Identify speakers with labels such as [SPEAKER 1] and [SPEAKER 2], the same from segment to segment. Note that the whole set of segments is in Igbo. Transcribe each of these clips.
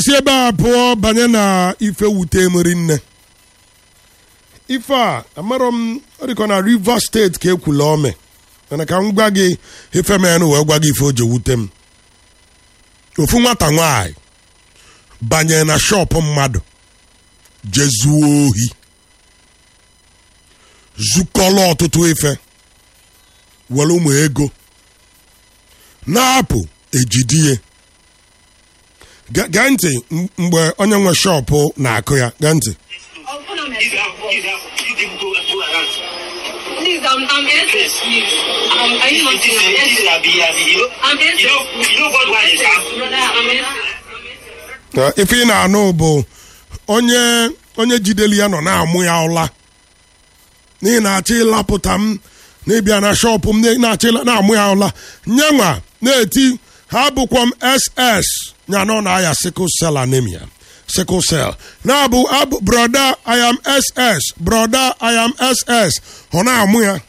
[SPEAKER 1] si ebe a pụọ banye na ife wute meri nne ife a amarọ m ọ dịkọ na rivers steeti ka ekwula ome mana ka m gwa gị ife menụ wee gwa gị ife o ji wute m ofu nwata nwanyị banye na shọpụ mmadụ jezuo ohi zukọla ọtụtụ ife were ụmụ ego na-apụ ejidie Ge- gee ntị m- mgbe onye nwe shọpụ na-akụ ya gee ntị
[SPEAKER 2] If you have, if you have, you people go, go around.
[SPEAKER 3] Please, I'm, I'm SS, please. Um, are you not
[SPEAKER 2] This is,
[SPEAKER 3] I'm
[SPEAKER 2] this is
[SPEAKER 3] SS.
[SPEAKER 2] Abi, Abi, you know,
[SPEAKER 3] I'm SS.
[SPEAKER 2] you know, you know what one is, huh?
[SPEAKER 3] Brother, I'm SS.
[SPEAKER 1] Na ife ị na-anụ bụ onye onye jideli ya nọ na-amụ ya ụla n'ihi na-achọ ịlapụta m n'ịbịa na shọpụ m na-achọ ịla- na-amụ ya ụla nyenwa na-eti ha bụkwa m ss ya nọ na aya sickle cell anemia sickle cell na-abụ abụ broda i am ss broda i am ss ọ na-amụ ya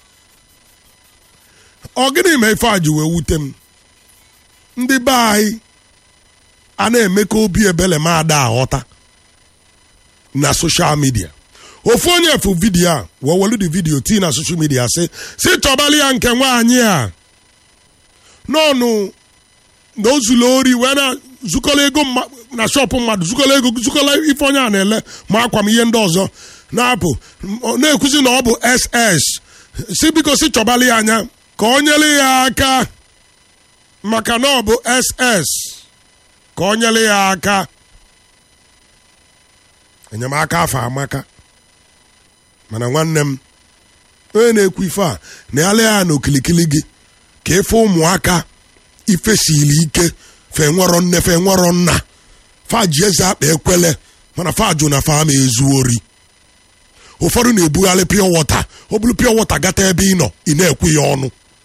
[SPEAKER 1] ọ gịnị ma ife a ji wee wute m ndị be anyị a na-eme ka obi ebele ma ada aghọta na soshal midia ofu onye fu vidiyo a wee welu di vidiyo tii na soshal midia sị si chọbali ya nke nwaanyị a n'ọnụ na o zuru ori wee na zukọla ego mma- na shọpụ mmadụ zukọla ego zukọla ife onye a na-ele ma akwa m ihe ndị ọzọ na-apụ m- ọ na-ekwuzi na ọ bụ ss si biko si chọbali ya anya ka o nyere ya aka maka na ọ bụ ss ka o nyere ya aka enyemaka afọ amaka mana nwanne m onye na-ekwu ife a na ya lee ya na okilikili gị ka efe ụmụaka ife siri ike fe nwero nne fe nwero nna fa ji eze akpa ekwele mana fa jụ na fa ma ezu ori ụfọdụ na-ebugharị pure water ọ bụrụ pure water gata ebe ị nọ ị na-ekwu ya ọnụ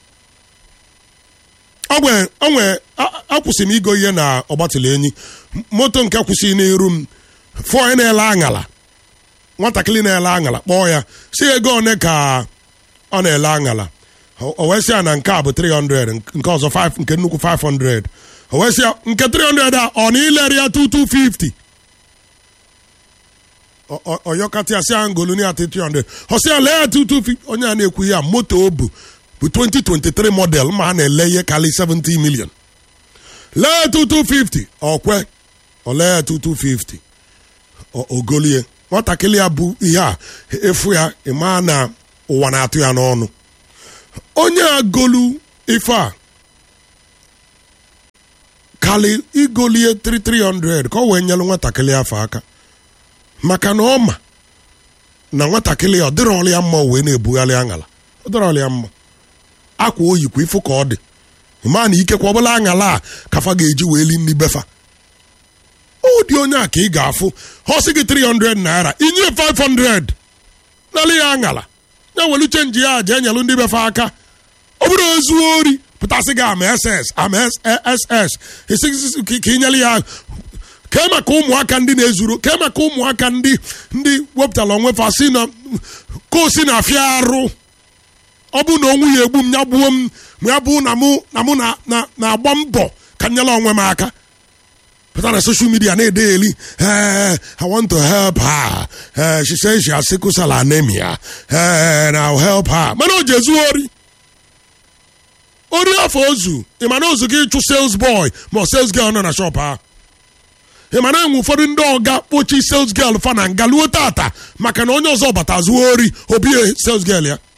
[SPEAKER 1] onwe onwe a- akwụsị m igo ihe na ọgbatụla enyi M- moto nke kwụsị n'iru m fụọ onye na-ele aṅala nwatakịrị na-ele aṅala kpọọ ya si ego one ka ọ na-ele aṅala o o wee sị ya na nke a bụ 300 nk- nke ọzọ 5 nke nnukwu 500 o wee sị ya nke 300 a ọ na ilere ya 2250 Ọ- ọ- ọyọkata ya si ya ngolu ya 300 ọ sị ya lee ya 2250 onye a na-ekwu ya moto o bu bụ 2023 model ma a na-ele ihe karị 70 million lee 2250 ọkwe ọ lee ya 2250 o- ogolie nwatakịrị ya bụ ihe a efu ya ịma na ụwa na-atụ ya n'ọnụ onye a golu ife a kali igolie 3300 ka ọ wee nyelụ nwatakịrị afọ aka maka na ọ ma na nwatakịrị ya ọ dịrọla ya mma o wee na-ebugharị aṅala ọ dịrọla ya mma akwa oyikwa ifu ka ọ dị ma na ikekwa ọbụla aṅala a kafa ga-eji wee li nri befa ọ dị onye a ka ị ga-afụ ọ sị gị 300 naira inye 500 nalị ya aṅala ya welu chenji ya jee nyelụ ndị befa aka ọ bụrụ ezuo ori pụtasị gị ama ss ama ss esi ka inyere ya kee maka ụmụaka ndị na-ezuru kee maka ụmụaka ndị ndị wepụtara onwe fa si na ka o si na afịa arụ ọ bụ na onwu ya egbu m ya gbuo m ma ya bụ na mụ na mụ na- na- na-agba mbọ ka nyere onwe m aka pụta na social media na-ede eli eh, I want to help her Eh, she says she has sickle cell anemia Eh, and I'll help her mana o ji ezu ori ori afọ ozu ị ma na ozu gị ịchụ sales boy ma ọ sales girl nọ na shop ha ị ma na enwe ụfọdụ ndị ọga kpochi sales girl fa na nga luo tata maka na onye ọzọ bata zuo ori obie sales girl ya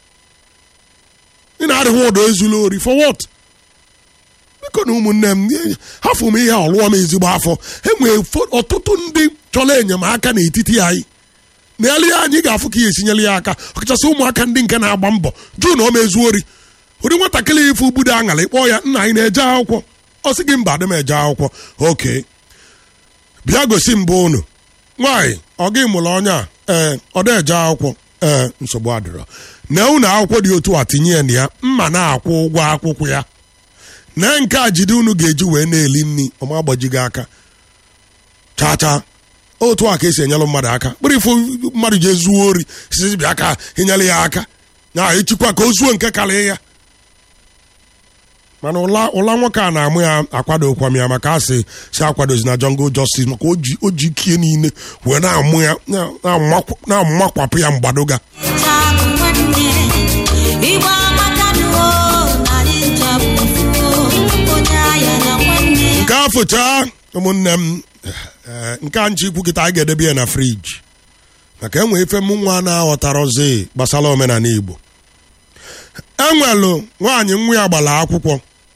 [SPEAKER 1] ị na-adịghị ụdọ ezula ori for what biko na ụmụnne m hafụ m ihe ọlụọ m ezigbo afọ enwere fo- ọtụtụ ndị chọrọ enyemaka n'etiti anyị na ele ya anyị ga-afụ ka ya esinyere ya aka ọkachasị ụmụaka ndị nke na-agba mbọ jụ na ọ ma ezu ori ụdị nwatakịrị ife ugbudo aṅala ịkpọ ya nna anyị na-eje akwụkwọ ọ sị gị mba adị m eje akwụkwọ oke bịa gosi mbụ unu nwaanyị ọ gị mụrụ onye a ee ọ dị eje akwụkwọ ee nsogbu adịrọ na unu akwụkwọ dị otu a tinye ya na ya mma na-akwụ ụgwọ akwụkwọ ya na nke a jide unu ga-eji wee na-eli nri ọma agbajighị aka chaa chaa otu a ka esi enyelụ mmadụ aka kpụrụ ifo mmadụ ji ezuo ori sisi bịa ka enyere ya aka na ịchịkwa ka o zuo nke karịa ya mana ụla ụla nwoke a na-amụ ya akwadokwa m ya maka asị si akwadozi na jungle justice maka o ji o ji ike niile wee na-amụ ya na- na-amakwa- na-amakwapụ ya mgbadoga
[SPEAKER 4] Chabụ nwanne Igbo amakanuo narị nchapụ onye ahịa na nwanne
[SPEAKER 1] nke afụcha ụmụnne m eh, nke a nche ikwu kịta anyị ga-edebe ya na friji maka enwe ife m nwa na-aghọtarozi gbasara omenala igbo enwelu nwaanyị nwa ya gbara akwụkwọ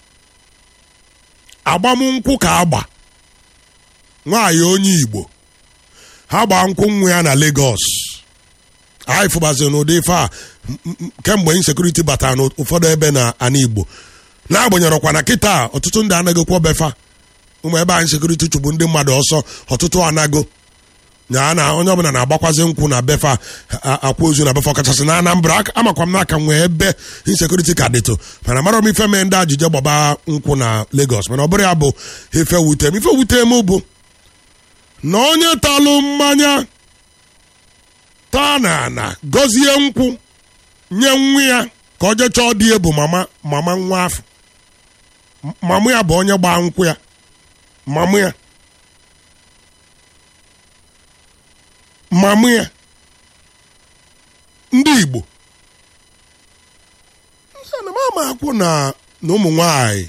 [SPEAKER 1] agbamnkwụ ka agba nwaanyị onye igbo ha gbaa nkwụ nwa ya na Lagos anyị fụbaziri n'ụdị ife a m- m- kemgbe insekuriti batara n'ụfọdụ ebe na ana igbo n'agbanyeghịkwa na kịta ọtụtụ ndị anaghịkwa befa ụmụ ebe anyị sekuriti chụgbu ndị mmadụ ọsọ ọtụtụ anago ya na onye ọbụla na-agbakwazi nkwụ na befa a- akwa ozu na befa ọkachasị na anambra Aka- amakwa m n'aka nwee ebe insekuriti ka dịtụ mana mara m ife mee ndị ajije gbaba nkwụ na Lagos mana ọ bụrụ ya bụ ife wute m ife wute m bụ na onye talụ mmanya taa na ana gọzie nkwụ nye nwa ya ka ọ jee chọọ dị ebu mama mama nwa afọ M- mamụ ya bụ onye gbaa nkwụ ya mamụ ya mamụ ya ndị Igbo Nsị na m ama akwụ na na ụmụ nwanyị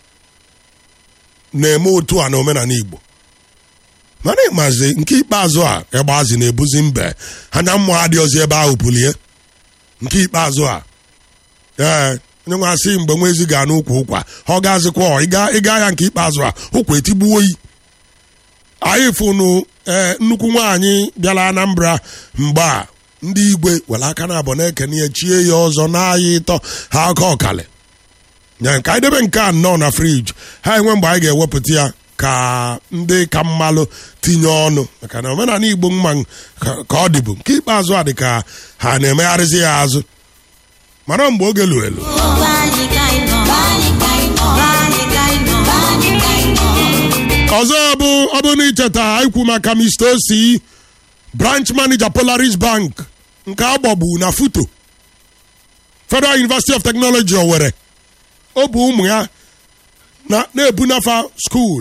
[SPEAKER 1] na-eme otu a na omenala Igbo mana ịmazi nke ikpeazụ a egbazi na-ebuzi mbe anya mmụọ adịghịzi ebe ahụ pulie nke ikpeazụ a ee onye nwe asị mgbe nwa ezi ga n'ụkwa ụkwa ọ ga-azịkwa ọ ịga ịga ya nke ikpeazụ a ụkwa etigbuo oyi anyị fụnụ ee nnukwu nwaanyị bịara Anambra mgbe a ndị igwe were aka na abụ na-ekene ya chie ya ọzọ na-aya ịtọ ha aka ọkali ya nke anyị debe nke a nnọọ na friji ha enwe mgbe anyị ga-ewepụta ya ka ndị ka mmalụ tinye ọnụ maka na omenala igbo mma ka ka ọ dịbụ nke ikpeazụ a dị ka ha na-emegharịzi ya azụ mara mgbe oge luru elu
[SPEAKER 4] Be anyị ka anyị nọ Be anyị ka anyị nọ Be anyị ka anyị nọ Be anyị ka anyị nọ
[SPEAKER 1] ọzọ bụ ọ bụ na icheta ikwu maka Mr. Osi branch manager Polaris Bank nke agbagbu na foto Federal University of Technology Owerri ọ bụ ụmụ ya na- na-ebunafa skuul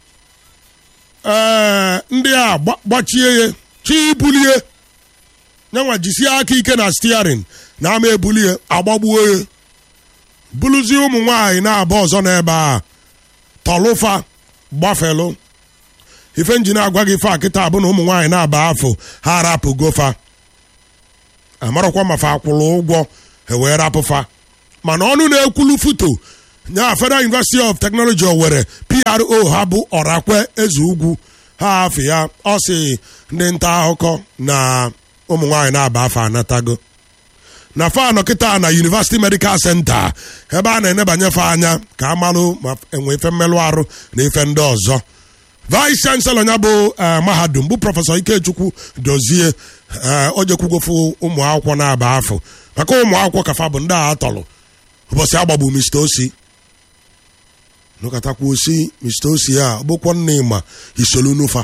[SPEAKER 1] ee ndị a gba- gbachie ya chi bulie nyanwa jisie aka ike na steering na ama ebulie agbagbuo ya buluzie ụmụ nwaanyị na-aba ọzọ n'ebe a tọlụfa gbafelu ife njin agwa gị fa kịta bụ na ụmụ nwaanyị na-aba afọ ha arapụ gofa amarakwa ma fa akwụrụ ụgwọ e wee rapụfa mana ọnụ na-ekwulu foto nya Federal University of Technology Owerri PRO ha bụ ọrakwe eze ugwu ha afọ ya ọ sị ndị nta akụkọ na ụmụ nwaanyị na-aba afọ anatago na fanụ kịta na University Medical Center ebe a na-enebanyefe anya ka amalụ ma enwe ife mmelụ arụ na ife ndị ọzọ vice chancellor ya bụ eh, mahadum bụ prọfesọ Ikechukwu dozie eh, o jekwugofu ụmụ akwụkwọ na-aba afọ maka ụmụ akwụkwọ kafa bụ ndị a tọrọ ụbọchị agbagbu Mr. Osi nụkatakwa osi Mr. Osi a bụkwa nne ma isolu nufa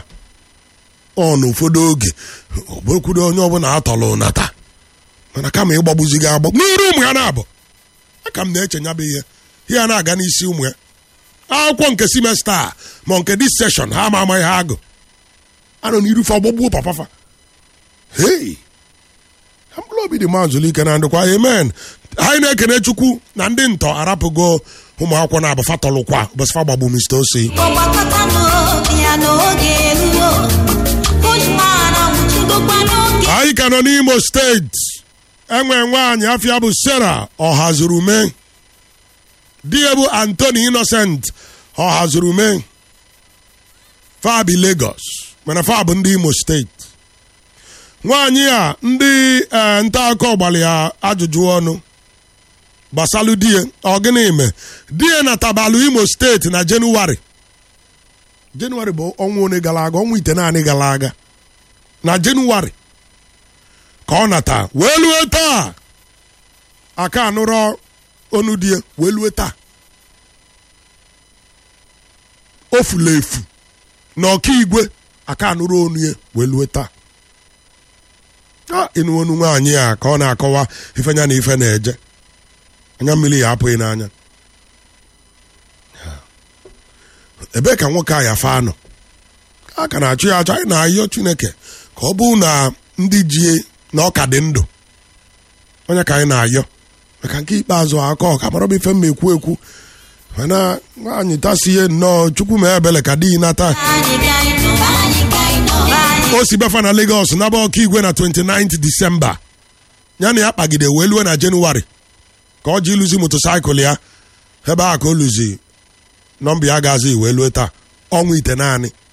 [SPEAKER 1] ọ na ụfọdụ oge ọ bụrụkwudo onye ọbụla atọrọ nata mana kama ịgbagbuziga agbagbu n'iru ụmụ ya na-abụ aka m na-eche nyabụ ihe ihe a na-aga n'isi ụmụ ya akwụkwọ nke simesta a ma nke dis seshọn ha ama ama ihe agụ anọ n'irufe ọgbọgbuo papafa hei ha mkpụrụ obi dị mazụlụ ike na ndụkwa amen anyị na-ekene chukwu na ndị ntọ arapụgo ụmụ akwụkwọ na abụfa tọlụkwa ụbọchịfa gbagbu Mr. Osi
[SPEAKER 4] ọgbakọtanụ ya n'oge eruo ụmụara nwụchidokwa n'oge
[SPEAKER 1] anyị ka nọ n'imo steeti enwe nwaanyị afịa bụ sara ọhazurume di ya bụ antoni innocent ọhazurume fabi lagos mana fa bụ ndị imo steeti nwaanyị a ndị eh, nta akụkọ gbara ya ajụjụ ọnụ gbasalụ die ọ gịnị ime die na tabalụ imo steeti na jenụwarị jenụwarị bụ ọnwa one gara aga ọnwa ite naanị gara aga na jenụwarị ka ọ nata wee lue taa aka anụrọ onu die wee lue taa o fula efu na ọka igwe aka anụrụ onu ya wee lue taa a ịnụ onu nwaanyị a ka ọ na-akọwa ifenya na ife na-eje anya mmiri ya apụghị n'anya ebee ka nwoke a ya fa nọ a ka na-achụ ya achọ anyị na-ayọ chineke ka ọ bụrụ na ndị jie na ọka dị ndụ onye ka anyị na-ayọ maka nke ikpeazụ aka ọka mara bụ ife mma ekwu ekwu mana nwaanyị tasie nnọọ chukwu ma ebele ka di nata o si befa na Lagos naba ọka igwe na 29 Disemba ya na ya kpagide wee lue na Jenụwarị ka ọ ji ịlụzi motosaịkụl ya ebe a ka o lụzi nọmba ya gazi wee lue taa ọnwa ite naanị